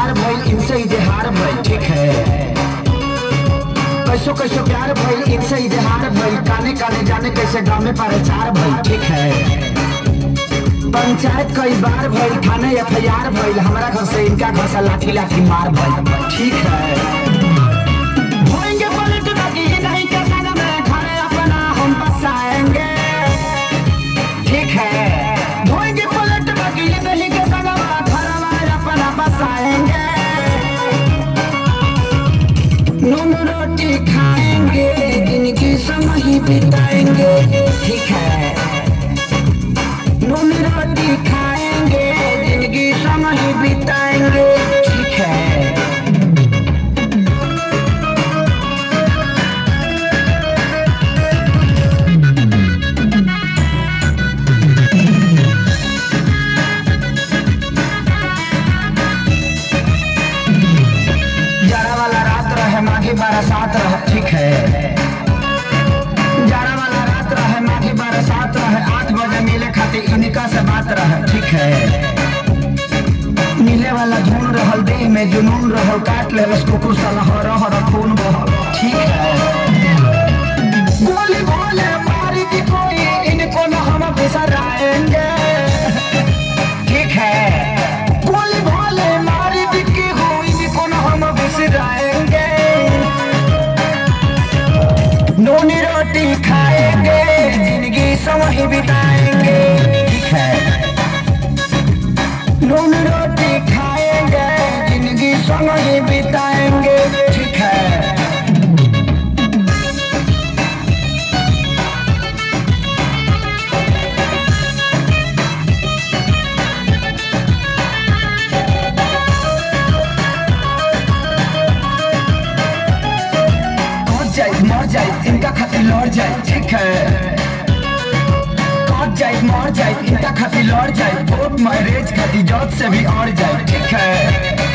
प्यार भइल इनसे इजहार भइल ठीक है कैसो कैसो प्यार भइल इनसे इजहार भइल काने काने जाने कैसे गाँव में प्रचार भइल ठीक है पंचायत कई बार भइल थाने एफ आई आर भइल हमारा घर से इनका घर से लाठी लाठी मार भइल ठीक है होएंगे पलट बाकी नहीं के संग में घरे अपना हम बसाएंगे ठीक है होएंगे पलट बाकी नहीं के संग में घरवा अपना बसाएंगे नून रोटी खाएंगे जिनकी संग ही बिताएंगे ठीक है नून रोटी खाएंगे जिंदगी संग ही बिताएंगे ठीक है जाड़ा वाला रात रहे माघी बरसात रहे ठीक है जाड़ा वाला रात रहे माघी बरसात रहे आठ बजे मिले खातिर इनका से बात रहे ठीक है मिले वाला धुन रहल देह में जुनून रहल काट ले बस कुकुर साला हर हर खून बहल ठीक है गोली बोले मारी की कोई इनको न हम बिसराएंगे ठीक है गोली बोले मारी बिक्की हुई इनको न हम बिसराएंगे नूनी रोटी खाएंगे जिंदगी समय ही बिताएंगे ठीक है नून रोटी खाएंगे जिंदगी संग ही बिताएंगे ठीक है कट जाए मर जाए इनका खातिर लड़ जाए ठीक है कट जाए मर जाए इनका खातिर लड़ जाए कोर्ट मैरिज खातिर जज से भी अड़ जाए ठीक है